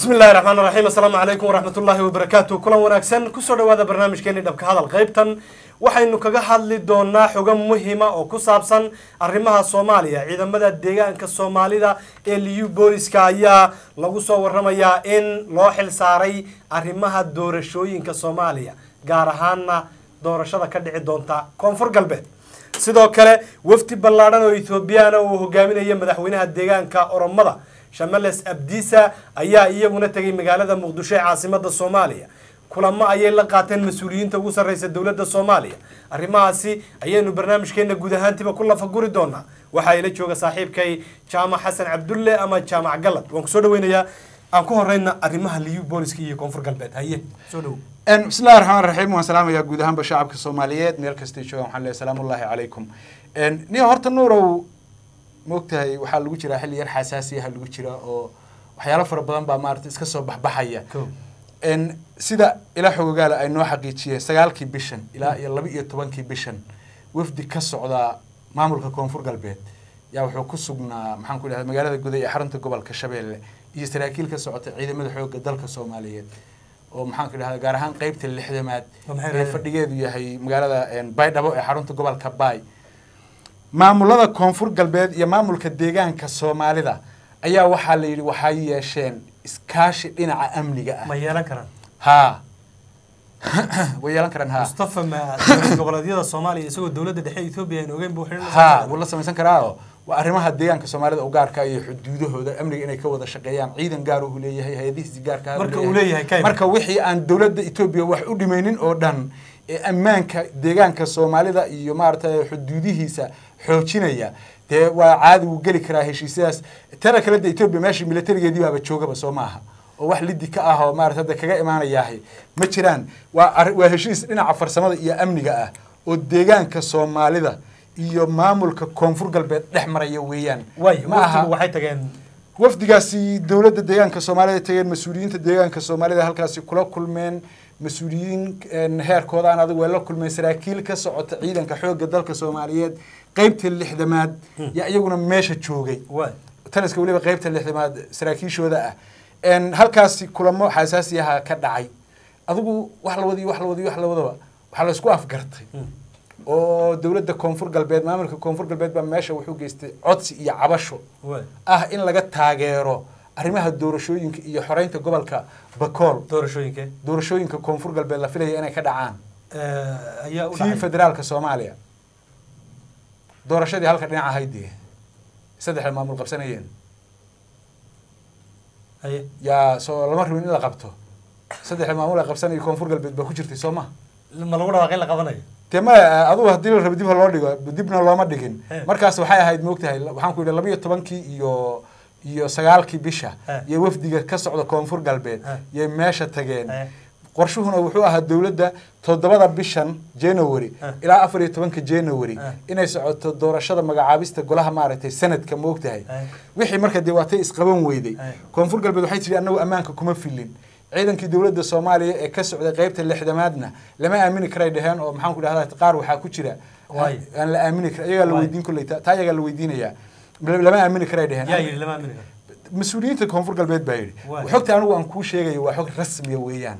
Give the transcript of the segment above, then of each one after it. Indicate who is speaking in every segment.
Speaker 1: bismi illahi raxmaan raxiim assalaamu calaykum waraxmatullaahi wabarakaatu kulan wanaagsan kusoo dhawaada barnaamijkeeni dhabka hadal qaybtan waxaynu kaga hadli doonaa xogo muhima oo ku saabsan arrimaha soomaaliya ciidamada deegaanka soomaalida ee liyu booliska ayaa lagu soo waramayaa in loo xil saaray arrimaha doorashooyinka soomaaliya gaar ahaana doorashada ka dhici doonta koonfur galbeed sidoo kale wafdi ballaadhan oo ethoobiyaana uu hogaaminaya madaxweynaha deegaanka oromada shamales abdiisa ayaa iyaguna tegay magaalada muqdisho ee caasimada soomaaliya kulamo ayay la qaateen mas-uuliyiinta ugu sarreysa dowladda soomaaliya arrimahaasi ayaynu barnaamijkeena guud ahaantiiba ku lafaguri doonaa waxaa ila jooga saaxiibkay jaamac xasan cabdulle ama jaamac galad waan kusoo dhaweynayaa aan ku horeyna arrimaha liyu booliska iyo koonfur galbeed haye soo dhowo
Speaker 2: bismillahi raxmaan raxiim waan salaamayaa guud ahaanba shacabka soomaaliyeed meel kastay joogaan waxaan leeyahay salaamullaahi calaykum niyo horta nuurow maogtahay waxaa lagu jiraa xilli yar xasaasiyaha lagu jira oo waxyaalo fara badan baa maarata iska soo baxbaxaya sida ilaa xogogaala ay noo xaqiijiyeen sagaalkii bishan ilaa iyo laba iyo tobankii bishan wafdi ka socdaa maamulka koonfur galbeed yaa wuxuu ku sugnaa maxaan ku idhahda magaalada guday ee xarunta gobolka shabeelle iyo saraakiil ka socota ciidamada xoogga dalka soomaaliyeed oo maxaan ku idhahda gaar ahaan qeybta lixdamaad ee fadhigeedu yahay magaalada baydhabo ee xarunta gobolka baay maamulada koonfur galbeed iyo maamulka deegaanka soomaalida ayaa waxaa la yidhi waxay yeesheen iskaashi dhinaca amniga ah
Speaker 1: ma yeelan karaan
Speaker 2: haa way yeelan karaan ha
Speaker 1: mustafa ma goboleedyada soomaaliya isagoo dowladda dhexe etoobiya aan ogeyn buu
Speaker 2: ha wuu la samaysan karaa waa arrimaha deegaanka soomaalida u gaarka iyo xuduudahooda amniga inay ka wada shaqeeyaan ciidan gaar uu leeyahay hay-adihiisi gaarka
Speaker 1: marka uu leeyahay kayma
Speaker 2: marka wixii aan dowladda etoobiya wax u dhimaynin oo dhan ee ammaanka deegaanka soomaalida iyo maaragtay xuduudihiisa xoojinaya dee waa caadi wuu geli karaa heshiisyadaas tana kale de etoobiya meeshii militarigeedii baaba joogaba soo maaha oo wax lidi ka ah oo maarata hadda kaga imaanayaahay ma jiraan waa waa heshiis dhinaca farsamada iyo amniga ah oo deegaanka soomaalida iyo maamulka koonfur galbeed dhex maraya weeyaan
Speaker 1: way
Speaker 2: ma aha
Speaker 1: waxay tageen
Speaker 2: wafdigaasi dowladda deegaanka soomaalida tageen mas-uuliyiinta deegaanka soomaalida halkaasi kula kulmeen mas-uuliyiin heerkoodaan adag waa la kulmeen saraakiil ka socota ciidanka xoogga dalka soomaaliyeed qeybta lixdamaad yaa iyaguna meesha joogay
Speaker 1: way
Speaker 2: taliska weliba qeybta lixdamaad saraakiishooda ah halkaasi kulamo xasaasiyaha ka dhacay adigu wax la wadiyo wax la wadiyo wax la wadaba waxaa la isku afgartay oo dowladda koonfur galbeed maamulka koonfur galbeed baa meesha wuxuu geystay codsi iyo cabasho
Speaker 1: way
Speaker 2: ah in laga taageero arrimaha doorashooyinka iyo xoreynta gobolka bakool
Speaker 1: doorashooyinkee
Speaker 2: doorashooyinka koonfur galbeed la filaya inay ka dhacaan
Speaker 1: ayaa u
Speaker 2: tii
Speaker 1: dhacay
Speaker 2: federaalka soomaaliya doorashadii halka dhinac ahayd dee saddexda maamul qabsanayeen
Speaker 1: haye
Speaker 2: yaa soo lama rabin in la qabto saddexda maamul ay qabsanayo koonfur galbeed baa ku jirtay soo ma
Speaker 1: ma lagu dhawaaqay la qabanayo
Speaker 2: dee ma adugu haddii la rabo dib ha loo dhigo dibna looma dhigin
Speaker 1: He.
Speaker 2: markaas waxay ahayd moogtahay waxaan ku yidhi laba iyo tobankii iyo iyo sagaalkii bisha
Speaker 1: He.
Speaker 2: iyo wafdiga ka socda koonfur galbeed
Speaker 1: He.
Speaker 2: yay meesha tageen
Speaker 1: He.
Speaker 2: qorshuhuna wuxuu ahaa dowladda toddobada bishan january
Speaker 1: He.
Speaker 2: ilaa afar iyo tobanka january
Speaker 1: He.
Speaker 2: inay socoto doorashada magacaabista golaha maaragtay sanadka moogtahay
Speaker 1: He.
Speaker 2: wixii marka dee waatay isqaban weyday
Speaker 1: He.
Speaker 2: koonfur galbeed waxay tidhi annagu ammaanka kuma filin ciidankii dowladda soomaaliya ee ka socday qeybta lixdamaadna lama aamini karay dheheen oo maxaan ku dhahdaa qaar waxaa ku jira
Speaker 1: Waay.
Speaker 2: aan la aamini kara iyagaa la
Speaker 1: Waay.
Speaker 2: weydiin kolley ta taa iyagaa la weydiinayaa lama aamini karay dheheen
Speaker 1: yaa yidhi lama aamini karo
Speaker 2: mas-uuliyiinta koonfur galbeed baa yidhi
Speaker 1: Waay.
Speaker 2: xogta anigu aan kuu sheegayo waa xog rasmiya weeyaan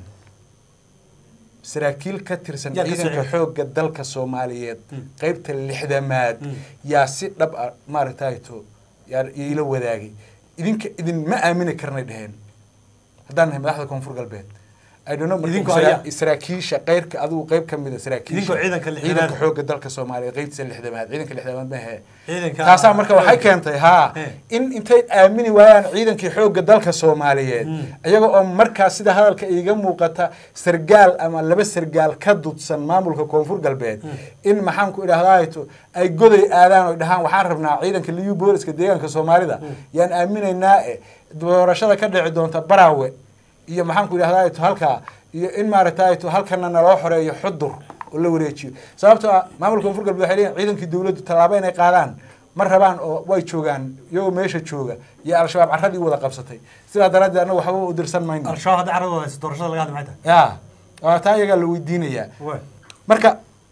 Speaker 2: saraakiil ka tirsan
Speaker 1: Yaa ka soo
Speaker 2: ciidanka
Speaker 1: xigay.
Speaker 2: xoogga dalka soomaaliyeed
Speaker 1: Mm.
Speaker 2: qeybta lixdamaad
Speaker 1: Mm.
Speaker 2: yaa si dhab ah maaragtayto yaa iila wadaagay idinka idinma aamini karnay dheheen haddaan nahay madaxda koonfur galbeed I don't know, marka
Speaker 1: Idinkoo
Speaker 2: sara-
Speaker 1: ayaa-
Speaker 2: saraakiisha qeyrka adigu qeyb ka mid a saraakiisha
Speaker 1: Idinkoo ciidanka lixdamaad.
Speaker 2: ciidanka xoogga dalka soomaaliyeed qeybtiisa lixdamaad ciidanka lixdamaad ma ahe
Speaker 1: ciidanka
Speaker 2: taasaa marka waxay keentay haa
Speaker 1: He.
Speaker 2: in intay aamini waayaan ciidankii xoogga dalka soomaaliyeed
Speaker 1: Mm.
Speaker 2: iyaga oo markaas sida hadalka iiga muuqata sargaal ama laba sargaal ka dudsan maamulka koonfur galbeed in maxaan ku idhahdaato ay goday aadaan oo dhahaan waxaan rabnaa ciidanka liyu booliska deegaanka soomaalida yaan aaminaynaa e doorashada ka dhici doonta baraawe iyo maxaan ku idhahdaato halkaa iyo in maaragtayto halkana naloo xoreeyo xudur oo la wareejiyo sababtoo ah maamulka koonfur galbeed waxay leeyihin ciidankii dowladdu tallaabo inay qaadaan ma rabaan oo way joogaan iyagoo meesha jooga iyo al-shabaab carradii wada qabsatay sidaa daraaddeed annaga waxba u dirsan mayno
Speaker 1: al-shabaab hadda carada hayso doorashada laga hadli maxay
Speaker 2: ya waa taa iyagaa la weydiinayaa
Speaker 1: tahay way
Speaker 2: marka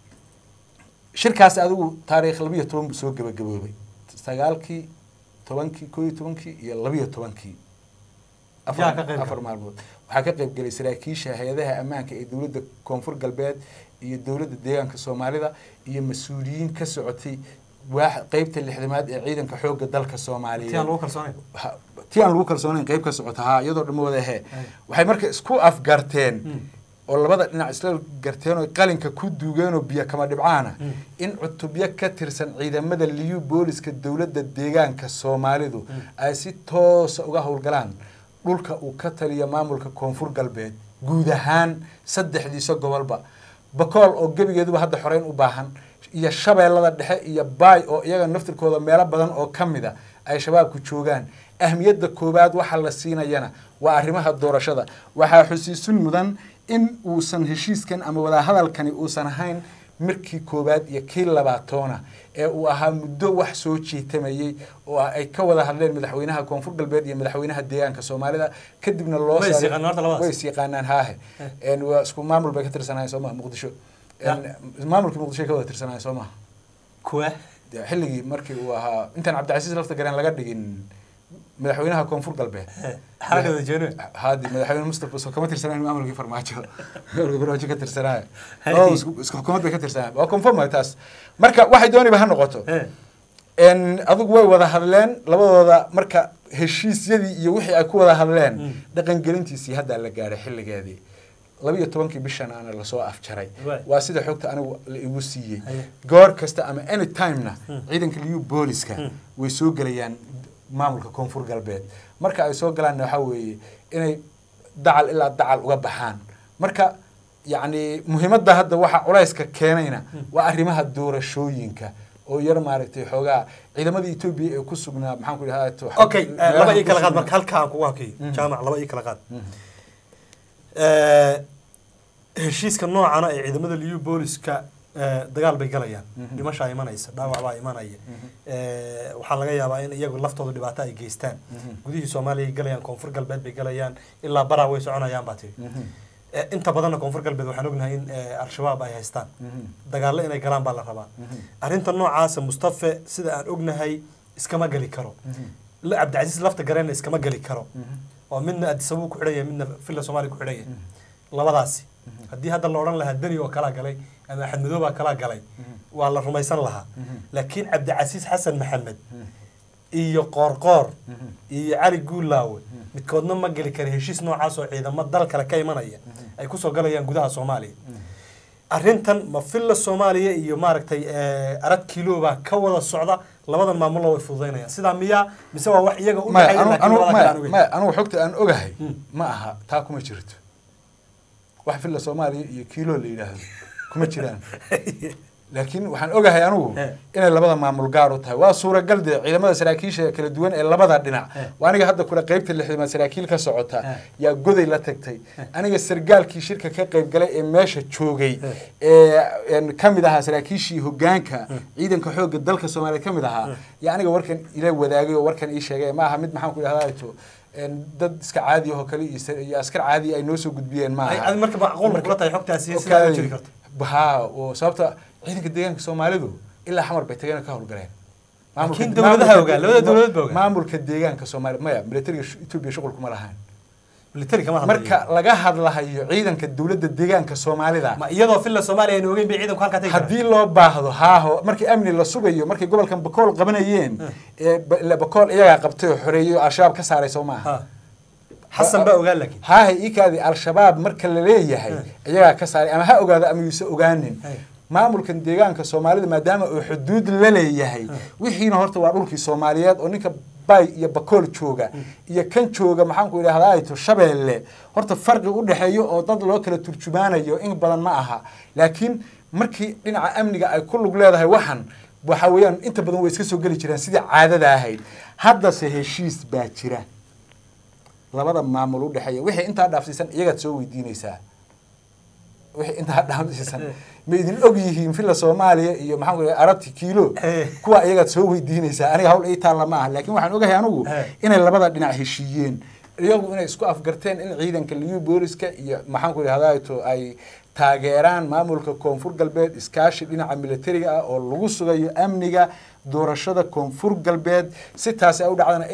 Speaker 2: shirkaas adigu taariikh labiyo toban buu soo gebagaboobay sagaalkii tobankii koo iyo tobankii iyo labiyo tobankii
Speaker 1: Yaa ka qayb
Speaker 2: afar afar maalmood waxaa ka qayb gelay saraakiisha hay-adaha ammaanka ee dowladda koonfur galbeed iyo dowladda deegaanka soomaalida iyo mas-uuliyiin ka socotay waax qeybta lixdamaad ee ciidanka xoogga dalka soomaaliyeed
Speaker 1: ti aan lagu kalsoonayn
Speaker 2: ha- tii aan lagu kalsoonayn qayb ka socota haa iyadoo dhamma wada he waxay marka isku afgarteen oo labada dhinac isla garteen oo qalinka ku duugeen oo biyo kama dhibcaana in cutubyo ka tirsan ciidamada liyu booliska dowladda deegaanka soomaalidu ay si toosa uga howlgalaan dhulka uu ka taliya maamulka koonfur galbeed guud ahaan saddexdiisa gobolba bakool oo gebigeeduba hadda xoreyn u baahan iyo shabeellada dhexe iyo baay oo iyaga naftirkooda meelo badan oo ka mid a ay shabaabku joogaan ahmiyadda koowaad waxa la siinayana waa arrimaha doorashada waxaa xusiisun mudan in uusan heshiiskan ama wadahadalkani uusan ahayn markii koowaad iyo kii labaatoona ee uu ahaa muddo wax soo jiitamayey oo ay ka wada hadleen madaxweynaha koonfur galbeed iyo madaxweynaha deegaanka soomaalida kadibna loo
Speaker 1: Way is
Speaker 2: saaray-
Speaker 1: yaqaanaan horta labadaas?
Speaker 2: way is yaqaanaan haahe En waa isku maamul bay ka tirsanaayeen soo maha muqdisho
Speaker 1: Ya.
Speaker 2: En maamulkii muqdisho ay ka wada tirsanaayeen soo maha
Speaker 1: kuwa
Speaker 2: dee xilligii markii uu ahaa intaan cabdicasiis lafta gareen laga dhigin madaxweynaha koonfur galbeed
Speaker 1: xarakada jeeno
Speaker 2: haadi madaxweyne mustafa soo kama tirsanayn maamulkii farmaajo maamulkii farmaajo ka tirsanaayo
Speaker 1: Hay.
Speaker 2: oo isku isku xukuumad bay ka tirsanaayo waa confirm waay taas marka waxay dooniba ha noqoto en adigu way wada hadleen labadooda marka heshiisyadii iyo wixii ay ku wada hadleen dhaqangelintiisii haddaa la gaadhay xilligeedii laba iyo tobankii bishan aana lasoo afjaray
Speaker 1: Waay.
Speaker 2: waa sida xogta anigu la igu siiyey
Speaker 1: Haye.
Speaker 2: goor kasta ama any timena ciidanka liyu booliska way soo gelayaan maamulka koonfur galbeed marka ay soo galaanna waxaa weeye inay dacal ilaa dacal uga baxaan marka yacni muhiimadda hadda waxa culayska keenayna waa arrimaha doorashooyinka oo yar maaragtay xoogaa ciidamadii etoobiya ee ku sugnaa maxaan ku idhahdaa
Speaker 1: okay eh, laba ii kala qaad marka halka aan kugu hakiyo jaamac laba ii kala qaad Eh, heshiiska noocana ee ciidamada liyu booliska eh, dagaal bay galayaan dhimashaa imanaysa dhaawac baa imanaya Eh, waxaa laga yaabaa in iyagu laftooda dhibaato ay geystaan gudihii soomaaliya ay galayaan koonfur galbeed bay galayaan ilaa baraa way soconayaan baa tiri Eh, inta badanna koonfur galbeed waxaan ognahay in eh, al-shabaab ay haystaan dagaallo inay galaan baa la rabaa arrinta noocaasa mustafe sida aan ognahay iskama geli karo la cabdicasiis lafta gareenna iskama geli karo oo midna adisabuu ku xidhan yahay midna villa soomaaliya ku xidhan yahay labadaasi haddii hadda la odhan lahaa deni oo kalaa galay ama axmed madoobaa kalaa galay waa la rumaysan lahaa laakiin cabdicasiis xasan maxamed iyo qoorqoor iyo cali guulaawe midkoodna ma geli kara heshiis noocaas oo ciidamo dal kale ka imanaya ay kusoo galayaan gudaha soomaaliya arrintan ma villa soomaaliya iyo maaragtay eh, arag kilo baa ka wada socda labadan maamulna way fududaynayaan sidaa miyaa mise waa wax iyaga u
Speaker 2: maya
Speaker 1: dhexeeya
Speaker 2: anu
Speaker 1: laakiin
Speaker 2: anu
Speaker 1: labada kale aan ogeyn?
Speaker 2: maya maya anugu xogta aan ogahay
Speaker 1: Mm.
Speaker 2: ma aha taa kuma jirto wax villa soomaaliya iyo kiilo la yidhaahdo kuma jiraan laakiin waxaan ogahay anugu
Speaker 1: Eh.
Speaker 2: inay labada maamul gaar u tahay waa suuragal dee ciidamada saraakiisha kala duwan ee labada dhinac
Speaker 1: Eh.
Speaker 2: waa aniga hadda kule qeybta lixdamaad saraakiil ka socota
Speaker 1: Eh.
Speaker 2: yaa goday la tagtay aniga sargaalkii shirka ka qayb galay ee meesha joogay
Speaker 1: Eh.
Speaker 2: ee een ka mid ahaa saraakiishii hogaanka ciidanka xoogga dalka soomaaliya ka mid ahaa yaa aniga warkan ila wadaagay oo warkan ii sheegay ma aha mid maxaan ku idhahdaa to een dad iska caadi ahoo kale iyo sar- iyo askar caadi ay noo soo gudbiyeen ma
Speaker 1: Ay,
Speaker 2: aha
Speaker 1: adi marka macquul ma kula tahay xogtaasi sidaa u jiri karto
Speaker 2: haa oo sababta ciidanka deegaanka soomaalidu ilaa xamar bay tageen oo ka howlgaleen Maamulka-
Speaker 1: Laakiin dowladaha
Speaker 2: maamulka-
Speaker 1: ogaa, labada dowladood baa ogaa.
Speaker 2: maamulka deegaanka soomaaliya maya militariga sh- etoobiya shuqul kuma lahayn
Speaker 1: military kama hadlayo
Speaker 2: marka laga hadlahayo ciidanka dowladda deegaanka soomaalida
Speaker 1: ma iyadoo villa soomaaliya aynu ogeyn bay ciidanku halkaa tagi karaan
Speaker 2: haddii loo baahdo haaho markii amni la sugayo markay gobolkan bakool qabanayeen ee ba- ila bakool iyagaa qabtay oo xoreeyey oo al-shabaab ka saaray soo maaha
Speaker 1: Ha. xasan baa ogaan laakiin
Speaker 2: haahe ikaadi al-shabaab marka la leeyahay iyagaa ka saaray ama ha ogaado ama yuuse ogaanin
Speaker 1: Hey.
Speaker 2: maamulkan deegaanka soomaalida maadaama uu xuduud la leeyahay wixiina horta waa dhulkii soomaaliyeed oo ninka bay iyo bakool jooga iyo kan jooga maxaanku idhahdaa ayto shabeelle horta farqi u dhexeeyo oo dad loo kala turjumaanayo in badan ma aha laakiin markii dhinaca amniga ay ku lug leedahay waxan waxa weeyaan inta badan way iska soo geli jiraan sidii caadada ahayd haddase heshiis baa jira labada maamul u dhexeeya wixii intaa dhaafsiisan iyagaad soo weydiinaysaa wixii intaa dhaafsiisan ma idin og yihiin villa soomaaliya iyo maxaan ku idhaha arabti kiilo
Speaker 1: Eh.
Speaker 2: kuwa iyagaad soo weydiinaysaa aniga hawl ii taalla ma aha laakiin waxaan ogahay anigu
Speaker 1: Eh.
Speaker 2: inay labada dhinac heshiiyeen iyagu inay isku afgarteen in ciidanka liyu booliska iyo maxaan ku idhahdaa to ay taageeraan maamulka koonfur galbeed iskaashi dhinaca militariga ah oo lagu sugayo amniga doorashada koonfur galbeed si taasi ay u dhacdana in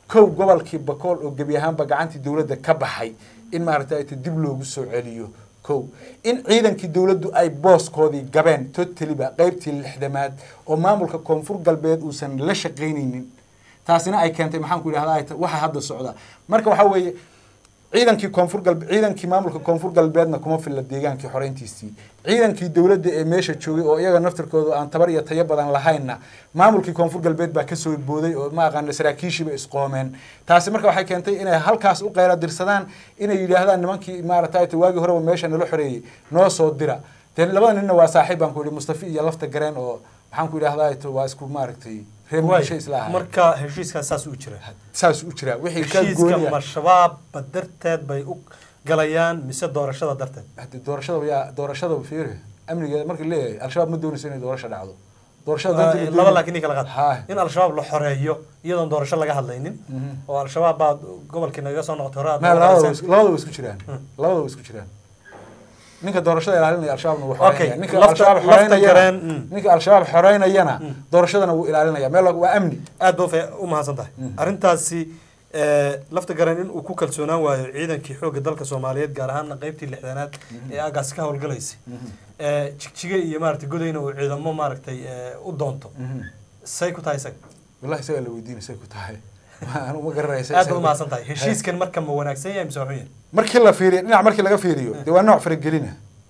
Speaker 2: kow gobolkii bakool oo gebi ahaanba gacantii dowladda ka baxay in maaragtay ta dib loogu soo celiyo kow in ciidankii dowladdu ay booskoodii gabeen totaliba qeybtii lixdamaad oo maamulka koonfur galbeed uusan la shaqaynaynin taasina ay keentay maxaan ku idhahdaa waxa hadda socda marka waxaa weeye ciidankii koonfur galbe ciidankii maamulka koonfur galbeedna kuma filla deegaankii xoreyntiisii ciidankii dowladda ee meesha joogay oo iyaga naftirkooda aan tabar iyo tayo badan lahaynna maamulkii koonfur galbeed baa kasoo booday oo ma aqaana saraakiishiiba isqoomeen taasi marka waxay keentay inay halkaas u qeyla dirsadaan inay yidhaahdaan nimankii maaragtay waagii horeba meesha nala xoreeyey noo soo dira dee labada ninna waa saaxiib baan ku yidhi mustafi iyo lafta gareen oo maxaan ku idhahdaa waa isku maaragtay reer muqdisho isla ahay
Speaker 1: marka heshiiskaas saas u jira
Speaker 2: saas u jiraa wixii ka
Speaker 1: heshiiska
Speaker 2: gooniya
Speaker 1: ma shabaabba darteed bay u galayaan mise doorashada darteed
Speaker 2: hade doorashada yaa doorashada fiiri amnigeeda markii leeyahay al-shabaab ma doonayso inay doorasho dhacdo doorashada
Speaker 1: Waa-
Speaker 2: danteeda
Speaker 1: laba
Speaker 2: doonay-
Speaker 1: laakiin kala qaad
Speaker 2: Haa.
Speaker 1: in al-shabaab la xoreeyo iyadoon doorasho laga hadlaynin
Speaker 2: Mhm.
Speaker 1: oo al-shabaab baa gobolkii naga soo noqotay hore aad
Speaker 2: ma labada
Speaker 1: noqonayseen.
Speaker 2: way isku- labada way isku jiraan labada way isku jiraan ninka doorashada ilaalinaya al-shabaabna wuu
Speaker 1: Okay,
Speaker 2: xoreynaya ninka
Speaker 1: lafta-
Speaker 2: al-shabaab
Speaker 1: lafta
Speaker 2: xoreynayana
Speaker 1: gareen, mm.
Speaker 2: ninka al-shabaab xoreynayana doorashadana wuu ilaalinaya meel waa amni
Speaker 1: aad ba u mahadsan tahay arrintaasi eh, lafta garan in uu ku kalsoonaan waayo ciidankii xoogga dalka soomaaliyeed gaar ahaana qeybtii lixdanaad ee aagaas ka howlgalaysay Eh, jigjiga iyo maaragtay godayna uu ciidamo maaragtay eh, u doonto say ku tahay isaga
Speaker 2: wallahi isagaa la weydiinay say ku tahay anu ma garanaysa
Speaker 1: aad ba u mahadsan tahay heshiiskan marka ma wanaagsan yahay mise waa xun yahay
Speaker 2: markii la fiiriyo dhinac markii laga fiiriyo dee waa nooc faragelina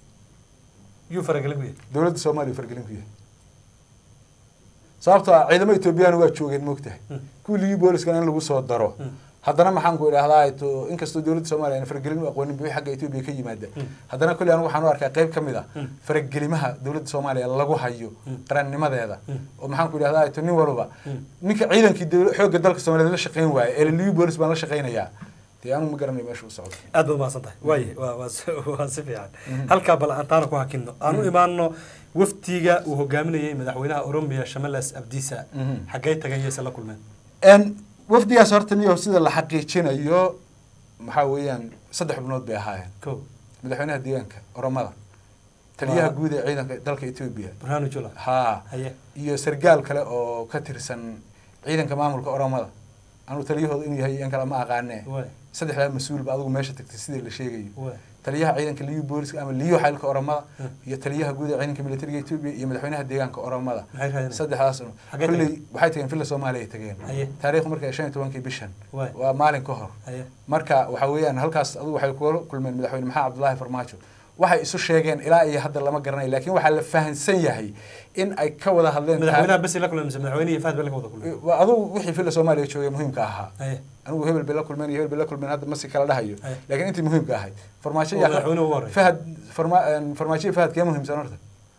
Speaker 1: yuu faragelin ku yahay
Speaker 2: dowladda soomaaliya faragelin ku yahay sababtoo ah ciidamo etoobiyaan waa joogeen moogtahay kuwii ligii booliskana in lagu soo daro haddana maxaan ku idhahdaa to inkastoo dowladda soomaaliya aan faragelin u aqoonin bixi xagga etoobiya ka yimaada haddana kolley anigu waxaan u arkaa qayb ka mid ah faragelimaha dowladda soomaaliya lagu hayo qarannimadeeda oo maxaan ku idhahdaa to nin walba ninka ciidankii dowla- xoogga dalka soomaaliyeed la shaqayn waaye ee ligii boolis baan la shaqaynayaa dee anigu ma garanayo meesha u socdo
Speaker 1: aad baad umahadsan tahay waaye waa waa si- waa si fiican halkaa bal aan taana ku hakino aan u imaano waftiga uu hogaaminayay madaxweynaha oromiya shamalas abdiisa
Speaker 2: Mhm.
Speaker 1: xaggay tagay yayse la kulmeen
Speaker 2: n wafdigaas horta niyo sida la xaqiijinayo maxaa weeyaan saddex xubnood bay ahaayeen
Speaker 1: ko
Speaker 2: madaxweynaha deegaanka oromada taliyaha
Speaker 1: Waa-
Speaker 2: guud ee ciidanka dalka etoobiya
Speaker 1: burhanu jula
Speaker 2: haa
Speaker 1: haye
Speaker 2: iyo sargaal kale oo ka tirsan ciidanka maamulka oromada anuu taliyahooda inuu yahay in kale ma aqaanee
Speaker 1: waay
Speaker 2: saddexdaa mas-uulba adigu meesha tagtay sidii la sheegayo
Speaker 1: waay
Speaker 2: taliyaha ciidanka liyu booliska ama liyu xaylka oromada
Speaker 1: Hmm.
Speaker 2: iyo taliyaha guud ee ciidanka militariga etoobiya iyo madaxweynaha deegaanka oromada
Speaker 1: maxay raadinayaan
Speaker 2: saddexdaas
Speaker 1: Xaggee
Speaker 2: kolley waxay tageen villa soomaaliya ay tageen
Speaker 1: Haye.
Speaker 2: taariikhdu markay shan iyo tobankii bishan
Speaker 1: Waay.
Speaker 2: waa maalin ka hor
Speaker 1: haye
Speaker 2: marka waxa weeyaan halkaas adigu waxay kula kulmeen madaxweyne maxamed cabdullaahi farmaajo waxay isu sheegeen ilaa iyo hadda lama garanayo laakiin waxaa la fahansan yahay in ay ka wada hadleen
Speaker 1: madaxweynaha besi la kulmeen mise madaxweynihi fahad bay la wada kulmeen
Speaker 2: Waa adigu wixii villa soomaaliya joogay muhiimka ahaa
Speaker 1: haye
Speaker 2: anigu hebel bay la kulmeen iyo hebel bay la kulmeen hadda masi kala dhahayo
Speaker 1: Haye.
Speaker 2: laakiin intii muhiimka ahayd farmaajo
Speaker 1: Oo
Speaker 2: yaa
Speaker 1: madaxweynuhu ugu horreeya.
Speaker 2: fahad farma farmaajo iyo fahad kee muhiimsan horta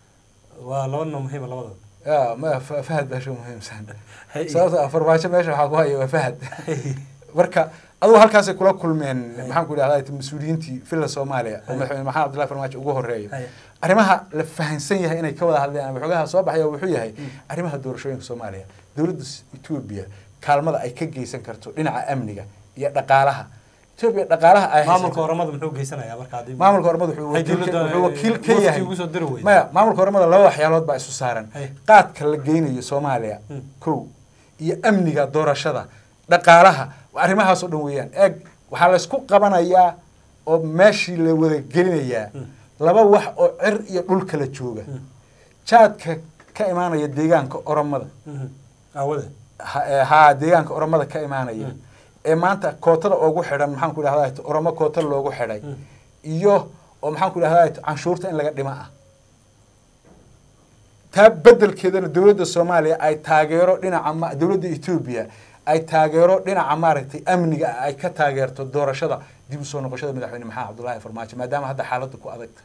Speaker 1: waa laba nin oo muhiima labadooda
Speaker 2: ya ma Fa- fahad baa sho muhiimsan
Speaker 1: Haye.
Speaker 2: sababta ah farmaajo meesha waxaa ku haya waa fahad marka adugu halkaasay kula kulmeen maxaan ku idhahdaa mas-uuliyiintii villa soomaaliya oo
Speaker 1: Haye.
Speaker 2: madaxweyne maxamed cabdullahi farmaajo ugu horeeyo
Speaker 1: Haye.
Speaker 2: arrimaha la fahansan yahay inay ka wada hadleen ama xogaha soo baxaya wuxuu yahay arrimaha doorashooyinka soomaaliya dowladda s- etoobiya kaalmada ay ka geysan karto dhinaca amniga iyo dhaqaalaha etoobiya dhaqaalaha ay
Speaker 1: maamulka
Speaker 2: haysato-
Speaker 1: oromada muxuu geysanayaa marka haddii
Speaker 2: maamulka ormada wuxuu
Speaker 1: Hay
Speaker 2: wakiil ka-
Speaker 1: dowladda,
Speaker 2: wuxuu wakiil ka
Speaker 1: wafdi
Speaker 2: yahay
Speaker 1: ugu soo diri weyday.
Speaker 2: maya maamulka ormada laba waxyaalood baa isu saaran
Speaker 1: Hay.
Speaker 2: qaadka la geynayo soomaaliya
Speaker 1: Hmm.
Speaker 2: kow iyo amniga doorashada dhaqaalaha arrimahaasoo dhan weeyaan eeg waxaa laysku qabanayaa oo meeshii la wada gelinayaa laba wax oo cir iyo dhul kala jooga jaadka ka imaanaya deegaanka oromada
Speaker 1: Mhm. aawade
Speaker 2: ha- ee, haa deegaanka oromada ka imaanaya
Speaker 1: Mm.
Speaker 2: ee maanta kootada ugu xidhan maxaan ku idhahdaa oromo koota loogu xidhay
Speaker 1: Mm.
Speaker 2: iyo oo maxaan ku idhahdaa canshuurta in laga dhima ah taa bedelkeedana dowladda soomaaliya ay taageero dhinaca ma- dowladda etoobiya ay taageero dhinaca maaragtay amniga ah ay ka taageerto doorashada dib u soo noqoshada madaxweyne maxamed cabdullaahi farmaajo maadaama hadda xaaladda ku adagta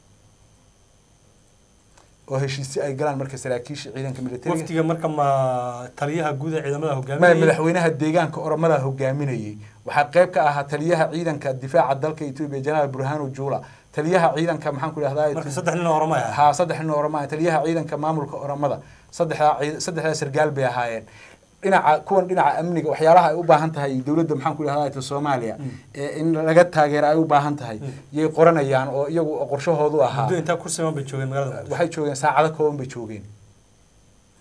Speaker 2: oo heshiisyo ay galaan marka saraakiisha ciidanka militariga
Speaker 1: waftiga marka ma taliyaha guud ee ciidamada
Speaker 2: maya
Speaker 1: hogaaminayay
Speaker 2: madaxweynaha deegaanka oromada hogaaminayay waxaa qayb ka ahaa taliyaha ciidanka difaaca dalka etoobiya jenaraal burhanu juula taliyaha ciidanka maxaan ku idhahdaa
Speaker 1: marka saddex nin oo oromay ah
Speaker 2: haa saddex nin oo oroma taliyaha ciidanka maamulka oromada saddexdaa ciid- saddexdaa sargaal bay ahaayeen dhinaca kuwan dhinaca amniga waxyaalaha ay u baahan tahay dowladda maxaan ku idhahdaa soomaaliya ee in laga taageero ay u baahan tahay yay qoranayaan oo iyagu qorshahoodu ahaa
Speaker 1: muddo intaa kursiman bay joogeen magaalada muqdisho
Speaker 2: waxay joogeen saacado kooban bay joogeen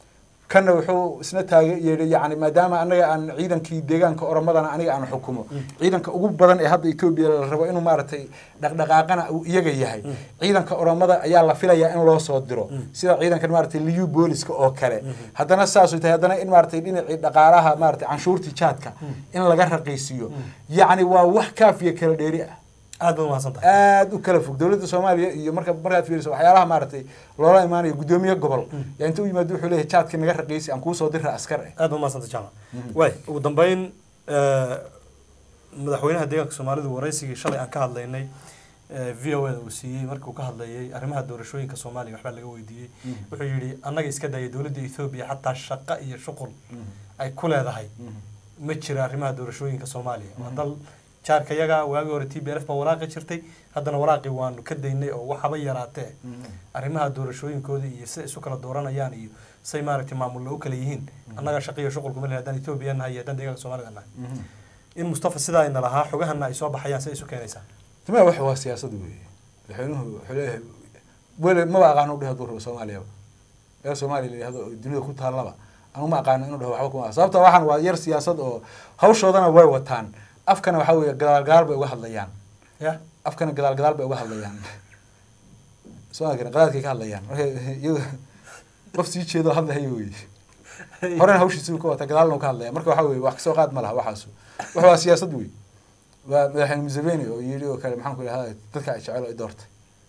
Speaker 2: kanna wuxuu isna taaga yeedhay yani maadaama anaga aan ciidankii deegaanka oromadana aniga aan xukumo ciidanka ugu badan ee hadda etoobiya la rabo inuu maaragtay dhaqdhaqaaqana uu iyaga yahay ciidanka oromada ayaa la filayaa in loo soo diro sida ciidankan maaragtay liyu booliska oo kale haddana saasuu tahay haddana in maaragtay dhinacii dhaqaalaha maaragtay canshuurtii jaadka in laga raqiisiiyo yacni waa wax kaafiya kala dheeri ah
Speaker 1: aad baad umahadsan tahay
Speaker 2: aada u kala fog dowladda soomaaliya iyo marka markaad fiiriso waxyaalaha maaragtay loola imaanayo guddoomiye gobol yaa inta u yimaado wuxuu leeyahay jaadka naga raqiisi aan kuusoo dira askar eh
Speaker 1: aad baad umahadsan tahay jaamac waay ugu dambeyn eh, madaxweynaha deegaanka soomaalidu waraysigii shalay aan ka hadlaynay eh, v o da uu siiyey markii uu ka hadlayay arrimaha doorashooyinka soomaaliya waxbaa laga weydiiyey wuxuu yidhi annaga iska daya dowladda ethoobiya xataa shaqo iyo shuqul ay ku leedahay ma jira arrimaha doorashooyinka soomaaliya waa dal jaarka yaga waagii hore t b l f baa walaaqi jirtay haddana walaaqii waanu ka daynay oo waxaba yaraatee arrimaha doorashooyinkooda iyo sida isu kala dooranayaan iyo say maaragtay maamulla u kala yihiin annaga shaqiyo shuqulku ma lehe haddaan etoobiya nahay iyo haddaan deegaanka soomaalida nahay in mustafa sidaa ayna lahaa xogahana ay soo baxayaan say isu keenaysaa
Speaker 2: tama wax waa siyaasad weeye madaxweynuhu wuxuu leeyahay weli maba aqaano udheh hadduu rabo soomaaliyaba meel soomaaliya la yidhahdo oo dunida ku taallaba anu ma aqaano inuu dhaho waxba kuma sababta waxaan waa yar siyaasad oo hawshoodana way wataan afkana waxaa weeye gadaal gadaal bay uga hadlayaan
Speaker 1: ya
Speaker 2: afkana gadaal gadaal bay uga hadlayaan soomaalkana qadaadkay ka hadlayaan marka iyagu qof sii jeedo hadlahayo weye horena hawshiisi ka wata gadaalna uu ka hadlaya marka waxa weye wax kasoo qaad ma laha waxaasu wax waa siyaasad wey waa madaxweyne museveni oo yidhi oo kale maxaan ku idhahda dadka ay jecel oo i doortay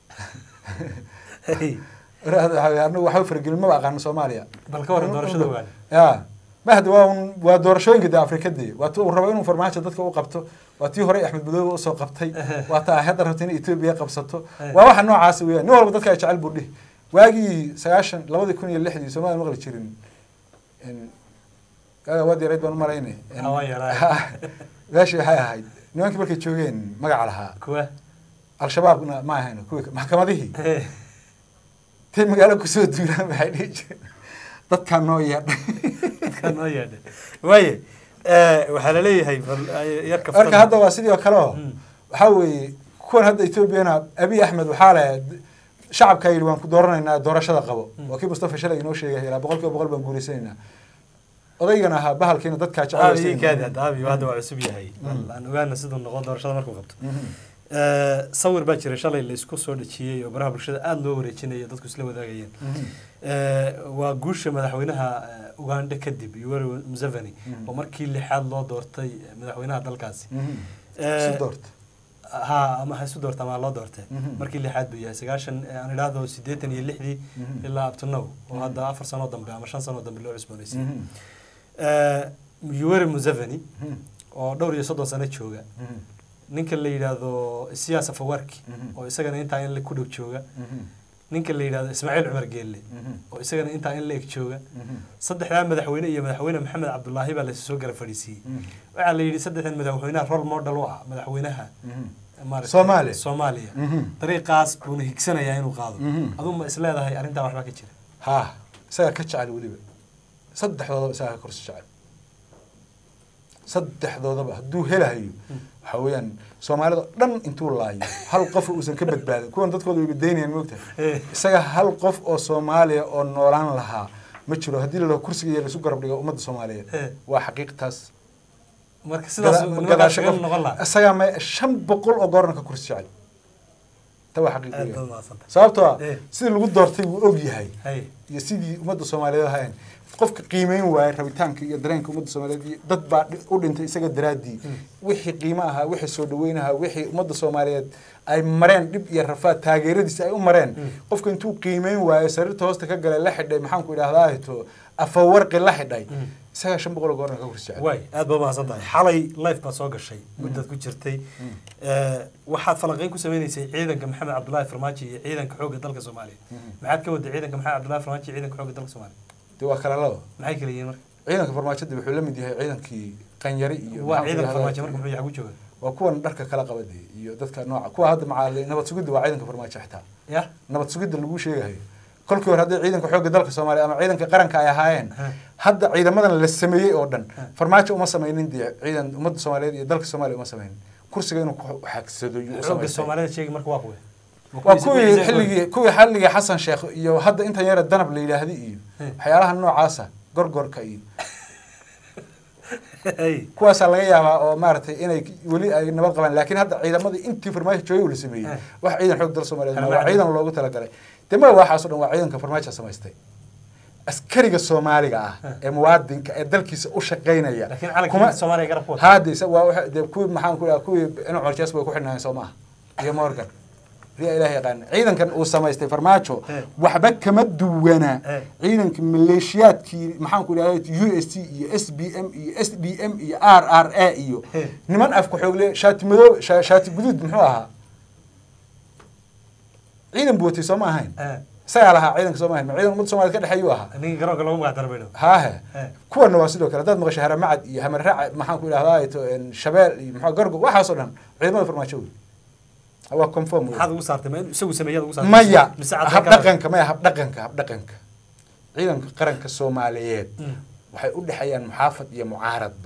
Speaker 2: anagu waxba faragelin maba aqaano soomaaliya
Speaker 1: bal ka waran doorashada ogaane
Speaker 2: ya ma hadda waa un waa doorashooyinka de afrikadee waa ti uu rabo inuu farmaajo dadka u qabto waa tii hore axmed madoobe usoo qabtay waa ta ay hadda rabta in etoobiya qabsato waa waxa noocaas weeyaan nin walba dadka ay jecel buu dhihi waagii sagaashan labadii kun iyo lixdii soomaaliya maqli jirin waaga waad yarayd baan umalaynay
Speaker 1: Hawaan yaraa.
Speaker 2: meeshii waxay ahayd nimankii markay joogeen magaca lahaa
Speaker 1: kuwa
Speaker 2: al-shabaabna ma ahayn kuwii maxkamadihii tay magaalo kusoo duulaan waxay dhihi jireen dadkaa noo yeedhay
Speaker 1: kan noo yeedhay waaye waxaa laleeyahay bal ay- yarka
Speaker 2: marka hadda waa sidii oo kale oo
Speaker 1: Mm.
Speaker 2: waxaa weeye kuwan hadda etoobiyana abiy axmed waxaa leh shacabkaa yidhi waan ku dooranaynaa doorashada qabo waa kii mustafa shalay inoo sheegay ilaa boqol kiiba boqol baan guulaysanaynaa odaygan ahaa bahalkiina dadkaa
Speaker 1: aabi
Speaker 2: jecel
Speaker 1: kaadi hadda aabi hadda waa cusub yahay bal aan ogaana siduu noqon doorashada markuu qabto Eh, sawir baa jira shalay la isku soo dhajiyey oo baraha bulshada aada loo wareejinaya dadku isla wadaagayeen Eh, waa guusha madaxweynaha eh, uganda kadib yoweri museveni
Speaker 2: Mhm.
Speaker 1: oo markii lixaad loo doortay eh, madaxweynaha dalkaasi
Speaker 2: si
Speaker 1: Eh,
Speaker 2: doorta
Speaker 1: ha ama ha isu doorta ama ha loo doortee
Speaker 2: Mhm.
Speaker 1: markii lixaad buu yahay sagaashan eh, aan idhaahdo siddeetan iyo lixdii
Speaker 2: Mhm.
Speaker 1: ilaa up to now oo hadda afar sano dambe ama shan sano dambe loo cusboonaysay Eh, yoweri museveni oo dhowr iyo soddon sano jooga ninka la yidhaahdo siyaas afawarki
Speaker 2: Mhm.
Speaker 1: oo isagana intaa in la ku dhow jooga ninka la yidhaahdo ismaaciil cumar geelle oo isagana intaa in la eg jooga saddexdaa madaxweyne iyo madaxweyne maxamed cabdulaahi baa lasoo gara fadhiisiiyey waxaa la yidhi saddexdan madaxweynaha role model u ah madaxweynaha maaragtay
Speaker 2: Soomaaliya.
Speaker 1: soomaaliya
Speaker 2: Mhm.
Speaker 1: dariiqaas buuna higsanayaa inuu qaado
Speaker 2: Mhm.
Speaker 1: aduu ma isleedahay arrintaa waxbaa ka jira
Speaker 2: ha isagaa ka jecel weliba saddexdoodaba isagaa ka korsi jecel saddexdoodaba hadduu helahayo waxa weeyaan soomaalida dhan intuu laayo hal qof uusan ka badbaadin kuwan dadkooda way badaynayaan moogtahay isaga hal qof oo soomaaliya oo noolaan lahaa ma jiro haddii la dhaho kursiga iyo laisu garab dhigo ummadda soomaaliyeed
Speaker 1: Eh.
Speaker 2: waa xaqiiqtaas
Speaker 1: marka sidaas
Speaker 2: Gada-
Speaker 1: nimankaa
Speaker 2: gadaasho
Speaker 1: shaqeyn
Speaker 2: qof-
Speaker 1: noqon lahaa
Speaker 2: isagaa ma shan boqol oo goorna ka kursi jecel ta waa xaqiiq
Speaker 1: aad
Speaker 2: weeyaan.
Speaker 1: baad mahadsantahay
Speaker 2: sababtoo ah
Speaker 1: Eh.
Speaker 2: sidii lagu doortay wuu og yahay
Speaker 1: hay
Speaker 2: iyo sidii ummadda soomaaliyeed ahayn qofka qiimeyn waaya rabitaanka iyo dareenka ummadda soomaaliyeed iyo dad baa dhi- u dhintay isaga daraaddii wixii qiimo ahaa wixii soo dhaweyn ahaa wixii ummadda soomaaliyeed ay mareen dhib iyo rafaad taageeradiisa ay u mareen qofka intuu qiimeyn waayo sariirta hoosta ka galay la xidhay maxaan ku idhahdaa hito afawarqi la xidhay isagaa shan boqol oo goorna ka kursi jecel
Speaker 1: waay aad baa mahadsan tahay xalay life baad soo gashay muddaad ku jirtay Eh, waxaad falanqeyn ku sameynaysay ciidanka maxamed cabdullaahi farmaajo iyo ciidanka xoogga dalka soomaaliya maxaad ka waday ciidanka maxamed cabdullaahi farmaajo iyo ciidanka xoogga dalka soomaaliya
Speaker 2: dee waa kala laba
Speaker 1: maxay kala yihiin marka
Speaker 2: ciidanka farmaajada wuxuu la mid yahay ciidankii qanyari iyo
Speaker 1: waa
Speaker 2: maxaan ku
Speaker 1: ciidanka
Speaker 2: idhahdaa,
Speaker 1: farmaajo marka muxuu yahay ku jooga
Speaker 2: waa kuwan dharka kala qabade iyo dadka nooca kuwa hadda macaali nabad sugidda waa ciidanka farmaajo xitaa
Speaker 1: ya
Speaker 2: nabad sugidda lagu sheegayo kolkii hore hadday ciidanka xoogga dalka soomaaliya ama ciidanka qaranka ay ahaayeen hadda ciidamadan la sameeyey oo dhan farmaajo uma samaynin dee ciidan ummadda soomaaliyeed iyo dalka soomaaliya uma samaynin kursiga inuu ku xagsado yuu u
Speaker 1: xoogga
Speaker 2: samaystay
Speaker 1: soomaalida sheegi marka waa kuwe
Speaker 2: waa kuwii xilligii kuwii xilligii xasan sheekh iyo hadda intan yara danab la yidhaahdi iyo
Speaker 1: Hmm.
Speaker 2: waxyaalaha noocaasa gorgorka iyo
Speaker 1: Hey.
Speaker 2: kuwaasaa laga yaabaa oo maaragtay inay weli ay nabad qabaan laakiin hadda ciidamadii intii farmaajo joogay la sameeyey
Speaker 1: Eh.
Speaker 2: wax ciidan xoog dal soomaaliyeed ma waa
Speaker 1: Farmaajo.
Speaker 2: ciidan loogu talagalay dee ma waxaas o dhan waa ciidanka farmaajo samaystay askariga soomaaliga ah ee muwaadinka ee dalkiisa u shaqaynaya
Speaker 1: laakiin
Speaker 2: kuma-
Speaker 1: calanka soomaaliya garab ku wata
Speaker 2: haadaysa waa waxa- dee kuwii maxaan ku dhaha kuwii inuu corjees bay ku xidhnaayeen soo maaha iyo morgan riya ilaah yaqaana ciidankan uu samaystay farmaajo
Speaker 1: Eh.
Speaker 2: waxba kama duwana
Speaker 1: Eh.
Speaker 2: ciidanka maleeshiyaadkii maxaan ku dhaha u s t iyo s b m iyo s d m iyo r r a iyo
Speaker 1: Eh.
Speaker 2: niman afku xoogle shaati madoob sha- shaati guduud muxuu ahaa ciidan buu watay soo ma ahayn
Speaker 1: Eh,
Speaker 2: isagaa lahaa ciidanka soo ma ahayn ma ciidan ummadda soomaaliyed ka dhexeeyuu ahaa
Speaker 1: ninkii garoonka lagu magac darbayno
Speaker 2: haahe
Speaker 1: Eh.
Speaker 2: kuwana waa sidoo kale haddaad maqasho haramacad iyo hamarraac maxaan ku idhahdaa to shabeel iyo maxaa gargo waxaasoo dhan ciidamada farmaajo wey waa conform wey
Speaker 1: maxaad ugu saartay ma in isagu sameeyaad ugu saartay
Speaker 2: maya
Speaker 1: mise caddayn kara?
Speaker 2: habdhaqanka maya habdhaqanka habdhaqanka ciidanka qaranka soomaaliyeed
Speaker 1: Mm.
Speaker 2: waxay u dhexeeyaan muxaafad iyo mucaaradba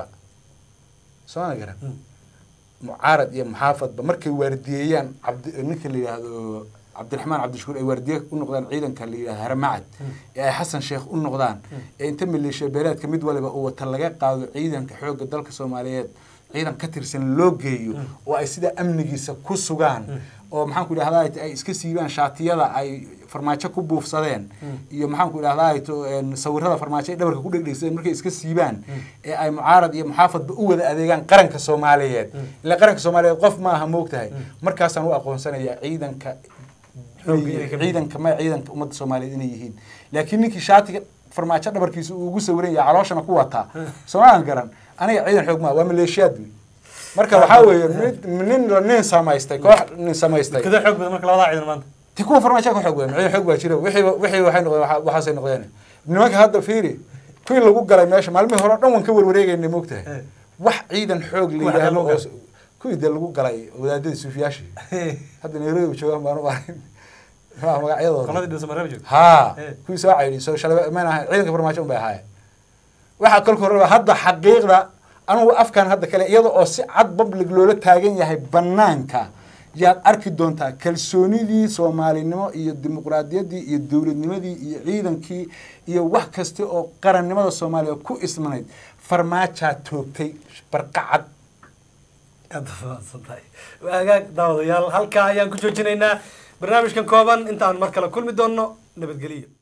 Speaker 2: soo ma garan
Speaker 1: Mm.
Speaker 2: mucaarad iyo muxaafadba markay waardiyeeyaan cabdi ninka la yidhaahdo cabdiraxmaan cabdishakuur ay waardiye u noqdaan ciidanka la yidhahdo haramacad ee ay xasan sheekh u noqdaan ee inta maleeshiya beeleedka mid waliba uu wata laga qaado ciidanka xoogga dalka soomaaliyeed ciidan ka tirsan loo geeyo oo ay sida amnigiisa ku sugaan oo maxaan ku idhahdaa ay iska siibaan shaatiyada ay farmaajo ku buufsadeen iyo maxaan ku idhahdaa to sawirada farmaajo ay dhabarka ku dhegdhegsadeen markay iska siibaan ee ay mucaarad iyo muxaafadba u wada adeegaan qaranka soomaaliyeed ilaa qaranka soomaaliyeed qof maaha moogtahay markaasaan u aqoonsanayaa ciidanka
Speaker 1: Xoogga inay ka mid
Speaker 2: ciidanka ma ciidanka ummadda soomaaliyeed inay yihiin laakiin ninkii shaatiga farmaajo dhabarkiisa uu ugu sawiran yahay calooshana ku wataa soomaan garan aniga ciidan xoog maa waa maleeshiyaad wey marka waxaa weeye mid nin nin samaystay koox nin samaystay
Speaker 1: kada xoog badan marka labadaa ciidan maanta
Speaker 2: ti kuwa farmaajo ka xoog weyn ciidan xoog baa jira wixii wixii waxay noqdeen waxa- waxaasay noqdeen nimanka hadda fiiri kuwii lagu galay meesha maalmihii hore o dhan waan ka warwareegaynay moogtahay
Speaker 1: Eh.
Speaker 2: wax ciidan xoog la
Speaker 1: Kuwa
Speaker 2: yidhaahdo
Speaker 1: hadda lagu
Speaker 2: oo kuwii dee lagu galay wadaadadii suufiyaashii hadda nairobi joogaan baan u arin muxuu magacyadooda
Speaker 1: qoladii dhul samareeb joogta
Speaker 2: haa
Speaker 1: Eh.
Speaker 2: kuwii soo caydi soo shalay maan ahayn ciidanka farmaajo un bay ahaayeen waxaa kolka horeba hadda xaqiiqda anugu afkan hadda kale iyada oo si cad public loola taagan yahay banaanka yaad arki doontaa kalsoonidii soomaalinimo iyo dimuqraadiyaddii iyo dowladnimadii iyo ciidankii iyo wax kasta oo qarannimada soomaaliya ku ismanayd farmaajaa toogtay barqacad
Speaker 1: aad mahadsan tahay waa hagaag daawadayaal halkaa ayaan ku joojinaynaa barnaamijkan kooban intaan mar kale kulmi doonno nabadgeliyo